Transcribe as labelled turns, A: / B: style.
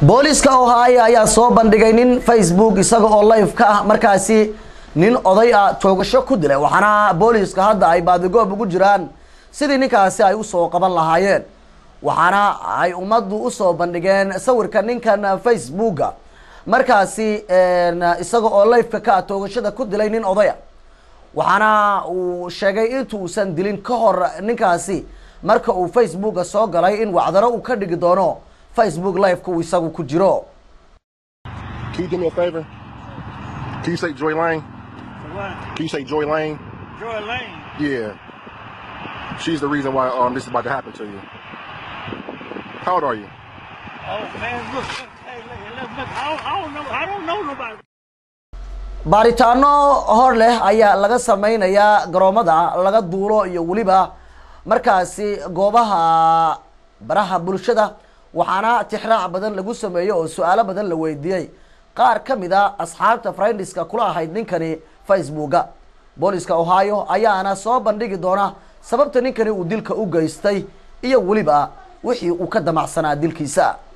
A: booliska ohio ayaa soo bandhigay nin facebook isaga oo live ka ah markaasi nin oday ah toogasho ku dilay waxaana booliska hadda ay baadigoob ugu jiraan sidii ninkaasi ay usoo qaban lahaayeen waxaana ay ummaddu usoo bandhigeen sawirka ninkan facebooka markaasi isaga oo liveka ka ah toogashada ku dilay nin odaya waxaana uu sheegay intuusan dilin ka hor ninkaasi marka uu facebooka soo galay in wacdaro uu ka dhigi doono facebook liveka uu isagu ku jiro
B: Can you do me a favor? Can you say Joy Lane?
C: What?
B: Can you say Joy Lane?
C: Joy Lane.
B: Yeah. She's the reason why um this is about to happen to you. How old are you?
C: Oh man, look, look, hey, look, look, look, I don't, I don't know, I don't know nobody.
A: baaritaano hor leh ayaa laga sameynayaa garoomada laga duulo iyo weliba markaasi goobaha baraha bulshada waxaana tixraac badan lagu sameeyey oo su-aalo badan la weydiiyey qaar ka mid a asxaabta friendiska kula ahayd ninkani facebooka booliska ohio ayaana soo bandhigi doona sababta ninkani uu dilka u geystay iyo weliba wixii uu ka damacsanaa dilkiisa